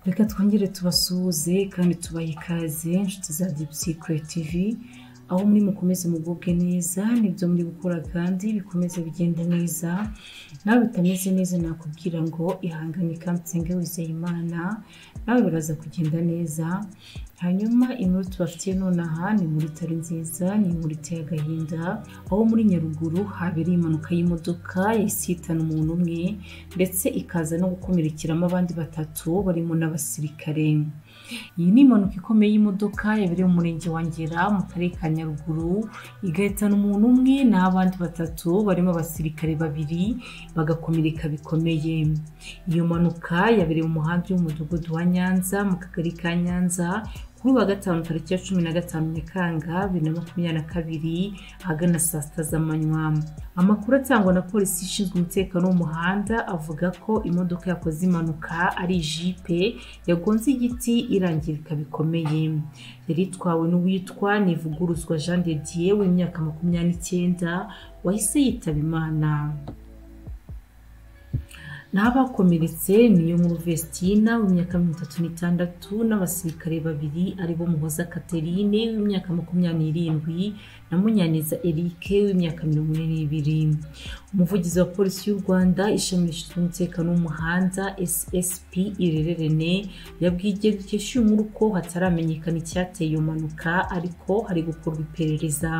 reka twongere tubasuhuze kandi tubahe ikaze inshuti za dipusikure tivi aho muri mukomeze mugubwe neza nibyo muri gukora kandi bikomeze bigende neza nawe bitameze neza nakubwira ngo ihangane kandi usenge wizeye imana nawe biraza kugenda neza hanyuma inkuru tubafitiye nonaha ni muri tari nziza ni inkuru iteye agahinda aho muri nyaruguru habereye impanuka y'imodoka yahise ihitana umuntu umwe ndetse ikaza no gukomerekeramo abandi batatu barimo n'abasirikare iyi ni impanuka ikomeye y'imodoka yabereye mu murenge wa ngera mu karere ka nyaruguru igahitana umuntu umwe n'abandi batatu barimo abasirikare babiri bagakomereka bikomeye iyo mpanuka yabereye mu muhanda w'umudugudu wa nyanza mu kagari ka nyanza kuri uwa gatanu tariki ya cumi na gatanu nyakanga bibiri na makumyabiri na kabiri ahagana saa sita z'amanywa amakuru atangwa na polisi ishinzwe umutekano w'umuhanda avuga ko imodoka yakoze impanuka ari jipe yagonze igiti irangirika bikomeye yari itwawe n'uwitwa nivuguruzwa jean de dieu w'imyaka makumyabiri n'icyenda wahise yitaba imana n'abakomeretse niyo nkuru vestina w'imyaka mirongo itatu n'itandatu n'abasirikare babiri aribo muhoza katerine w'imyaka makumyabiri n'irindwi na munyaneza eric w'imyaka mirongo ine n'ibiri umuvugizi wa polisi y'u rwanda ishami rishinzwe umutekano w'umuhanda ssp irere rene yabwiye igihe dukesha uyu nkuru ko hataramenyekana icyateye iyo mpanuka ariko hari gukorwa iperereza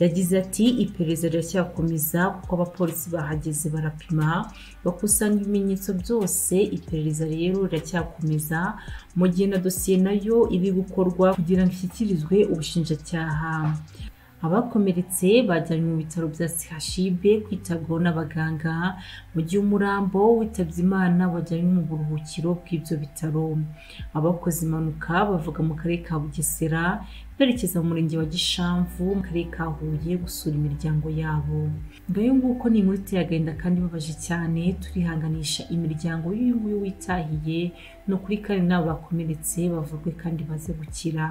yagize ati iperereza riracyakomeza kuko abapolisi bahageze barapima bakusanya ibimenyetso byose iperereza rero riracyakomeza mu gihe na dosiye nayo iri gukorwa kugira ngo ishyikirizwe ubushinjacyaha abakomeretse bajyanywe mu bitaro bya CHUB kwitabwaho n'abaganga mu gihe umurambo witabye Imana wajyanywe mu buruhukiro bw'ibyo bitaro abakoze impanuka bavuga mu karere ka Bugesera berekeza mu murenge wa Gishamvu mu karere ka Huye gusura imiryango yabo ngayo nguko ni inkuru iteye agahinda kandi ibabaje cyane turihanganisha imiryango y'uyu nguyu witahiye ni ukuri kandi n'abo bakomeretse bavurwe kandi baze gukira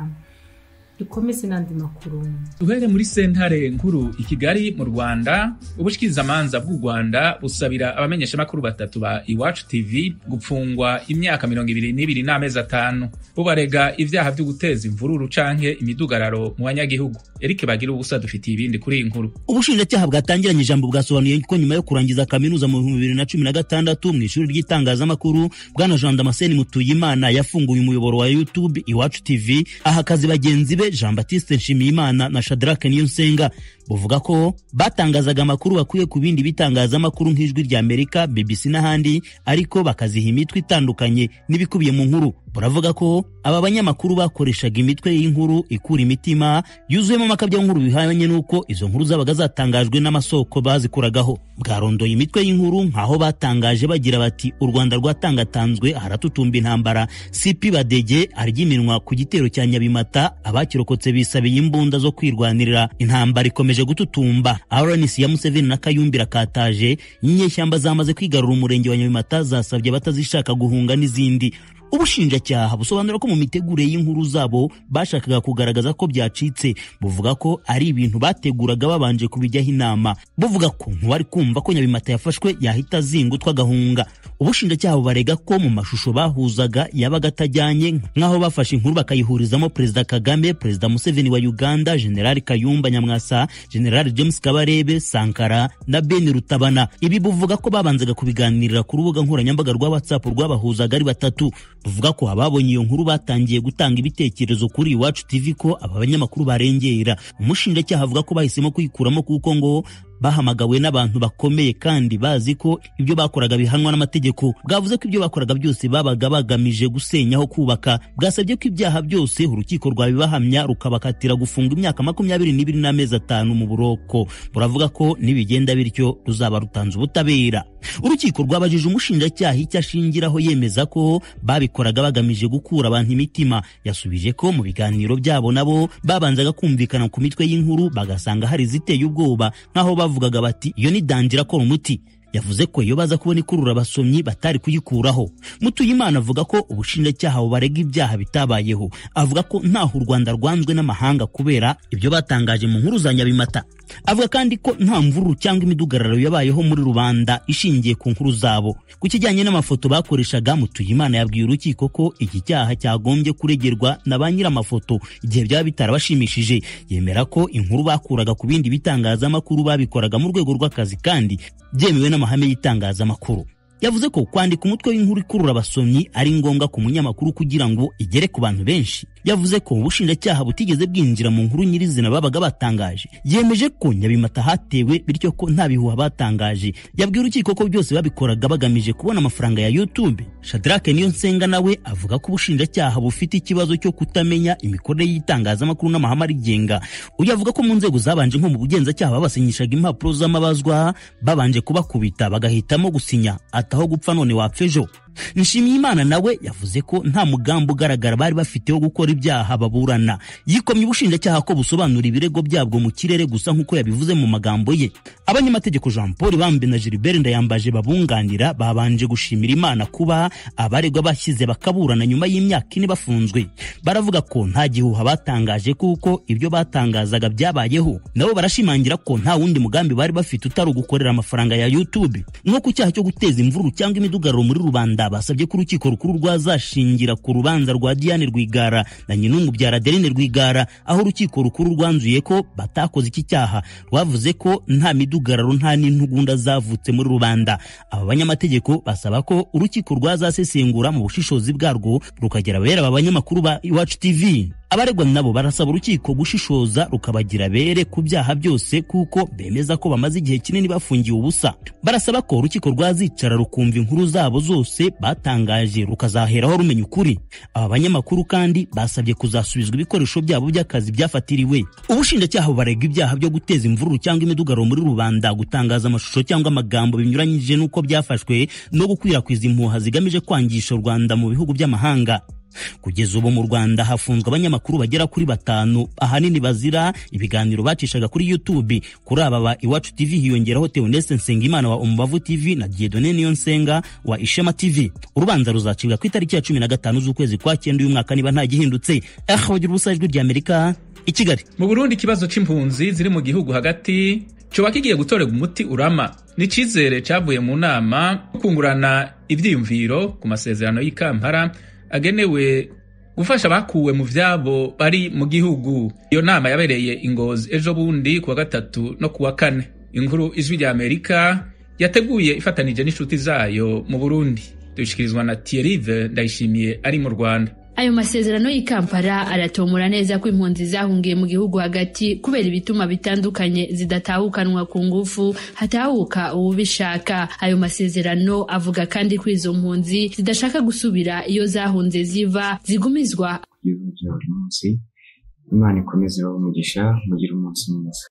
dukomeze n'andi makuru duhere muri sentare nkuru i kigali mu rwanda ubushikirizamanza bw'u rwanda busabira abamenyeshamakuru batatu ba iwacu tv gupfungwa imyaka mirongo ibiri n'ibiri n'amezi atanu bubarega ibyaha byo guteza imvururu canke imidugararo mu banyagihugu erike bagira ubusa dufitiye ibindi kuri iyi nkuru ubushinjacyaha bwatangiranye ijambo bwasobanuye ko nyuma yo kurangiza kaminuza mu bihumbi bibiri na cumi na gatandatu mu ishuri ry'itangazamakuru bwana jean damascene mutuyimana yafunguye umuyoboro wa youtube iwacu tv aha akazi bagenzi be jean batiste nshimiyimana na shadrake niyonsenga buvuga ko batangazaga amakuru bakuye ku bindi bitangazamakuru nk'ijwi rya amerika bbc n'ahandi ariko bakaziha imitwe itandukanye n'ibikubiye mu nkuru buravuga ko aba banyamakuru bakoreshaga imitwe y'inkuru ikura imitima yuzuyemo amakabyankuru bihanye n'uko izo nkuru zabaga zatangajwe n'amasoko bazikuragaho bwarondoye imitwe y'inkuru nk'aho batangaje bagira bati u rwanda rwatangatanzwe haratutumba intambara sipi badege aryiminwa ku gitero cya nyabimata abakirokotse bisabiye imbunda zo kwirwanirira intambara ikomeje gututumba rnc ya museveni na kayumbi rakataje inyeshyamba zamaze kwigarura umurenge wa nyabimata zasabye abatazishaka guhunga n'izindi ubushinjacyaha busobanura ko mu mitegurire y'inkuru zabo bashakaga kugaragaza ko byacitse buvuga ko ari ibintu bateguraga babanje kubijyaho inama buvuga ko ntiwari kumva ko nyabimata yafashwe yahita azingutwa agahunga ubushinjacyaha bubarega ko mu mashusho bahuzaga yabaga atajyanye nk'aho bafashe inkuru bakayihurizamo perezida kagame perezida museveni wa uganda generali kayumba nyamwasa generali james kabarebe sankara na beni rutabana ibi buvuga ko babanzaga kubiganirira ku rubuga nkoranyambaga rwa whatsapp rwabahuzaga ari batatu buvuga ko ababonye iyo nkuru batangiye gutanga ibitekerezo kuri iwacu tv ko aba banyamakuru barengera umushinjacyaha avuga ko bahisemo kuyikuramo kuko ngo bahamagawe n'abantu bakomeye kandi bazi ko ibyo bakoraga bihanwa n'amategeko bwavuze ko ibyo bakoraga byose babaga bagamije gusenyaho kubaka bwasabye ko ibyaha byose urukiko rwabibahamya rukabakatira gufunga imyaka makumyabiri n'ibiri n'amezi atanu mu buroko buravuga ko nibigenda bityo ruzaba rutanze ubutabera urukiko rwabajije umushinjacyaha icyo ashingiraho yemeza ko babikoraga bagamije gukura abantu imitima yasubije ko mu biganiro byabo nabo babanzaga kumvikana ku mitwe y'inkuru bagasanga hari iziteye ubwoba nk'aho bavugaga bati iyo ni dangira akora umuti yavuze ko iyo baza kubona ikurura abasomyi batari kuyikuraho mutuyimana avuga ko ubushinjacyaha bubarega ibyaha bitabayeho avuga ko ntaho u rwanda rwanzwe n'amahanga kubera ibyo batangaje mu nkuru za nyabimata avuga kandi ko nta mvururu cyangwa imidugararo yabayeho muri rubanda ishingiye ku nkuru zabo ku kijyanye n'amafoto bakoreshaga mutuyimana yabwiye urukiko ko iki cyaha cyagombye kuregerwa na ba nyir'amafoto igihe byaba bitarabashimishije yemera ko inkuru bakuraga ku bindi bitangazamakuru babikoraga mu rwego rw'akazi kandi byemewe n'amahame y'itangazamakuru yavuze ko kwandika umutwe w'inkuru ikurura abasomyi ari ngombwa ku munyamakuru kugira ngo igere ku bantu benshi yavuze ko ubushinjacyaha butigeze bwinjira mu nkuru nyirizina babaga batangaje yemeje ko nyabimata hatewe bityo ko nta bihuha batangaje yabwiye urukiko ko byose babikoraga bagamije kubona amafaranga ya youtube shadrake niyo nsenga nawe avuga ko ubushinjacyaha bufite ikibazo cyo kutamenya imikorere y'itangazamakuru n'amahame arigenga uyu avuga ko mu nzego zabanje nko mu bugenzacyaha babasinyishaga impapuro z'amabazwa babanje kubakubita bagahitamo gusinya aho gupfa none wapfa ejo nshimiyimana nawe yavuze ko nta mugambi ugaragara bari bafite wo gukora ibyaha baburana yikomye ubushinjacyaha ko busobanura ibirego byabwo mu kirere gusa nk'uko yabivuze mu magambo ye abanyamategeko jean paul bambe na gilbert ndayambaje babunganira babanje gushimira imana kuba abaregwa bashyize bakaburana nyuma y'imyaka ine bafunzwe baravuga ko nta gihuha batangaje kuko ibyo batangazaga byabayeho nabo barashimangira ko nta wundi mugambi bari bafite utari ugukorera amafaranga ya youtube nko ku cyaha cyo guteza imvururu cyangwa imidugararo muri rubanda basabye ko urukiko rukuru rwazashingira ku rubanza rwa Diane Rwigara na Nyinumubyara Adeline Rwigara aho urukiko rukuru rwanzuye ko batakoze iki cyaha rwavuze ko nta midugararo nta n'intugunda zavutse muri rubanda aba banyamategeko basaba ko urukiko rwazasesengura mu bushishozi bwarwo rukagera bera aba banyamakuru ba Iwacu TV abaregwa nabo barasaba urukiko gushishoza rukabagira bere ku byaha byose kuko bemeza ko bamaze igihe kinini bafungiwe ubusa barasaba ko urukiko rwazicara rukumva inkuru zabo zose batangaje rukazaheraho rumenya ukuri aba banyamakuru kandi basabye kuzasubizwa ibikoresho byabo by'akazi byafatiriwe ubushinjacyaha barega ibyaha byo guteza imvururu cyangwa imidugararo muri rubanda gutangaza amashusho cyangwa amagambo binyuranyije n'uko byafashwe no gukwirakwiza impuha zigamije kwangisha u rwanda mu bihugu by'amahanga kugeza ubu mu rwanda hafunzwe abanyamakuru bagera kuri batanu ahanini bazira ibiganiro bacishaga kuri youtube kuri aba ba iwacu tv hiyongeraho teonese nsengimana wa umubavu tv na diedone niyonsenga wa ishema tv urubanza ruzacibwa ku itariki ya cumi na gatanu z'ukwezi kwa cyenda uyu mwaka niba nta gihindutse aha bagira ubusa ijwi rya amerika i kigali mu burundi ikibazo c'impunzi ziri mu gihugu hagati coba kigiye gutorerwa umuti urama ni icizere cavuye mu nama kungurana ivyiyumviro ku masezerano y'ikampara agenewe gufasha abakuwe mu vyabo bari mu gihugu iyo nama yabereye ingozi ejo bundi kuwa gatatu no kuwa kane inkuru ijwi rya amerika yateguye ifatanije n'inshuti zayo mu burundi dushikirizwa na tierive ndayishimiye ari mu rwanda ayo masezerano y'ikampara aratomora neza ko impunzi zahungiye mu gihugu hagati kubera ibituma bitandukanye zidatahukanwa ku ngufu hatahuka uwubishaka ayo masezerano avuga kandi ko izo mpunzi zidashaka gusubira iyo zahunze ziva zigumizwa ibihugu bya buri munsi imana ikomeze ibahe umugisha mugire umunsi mwiza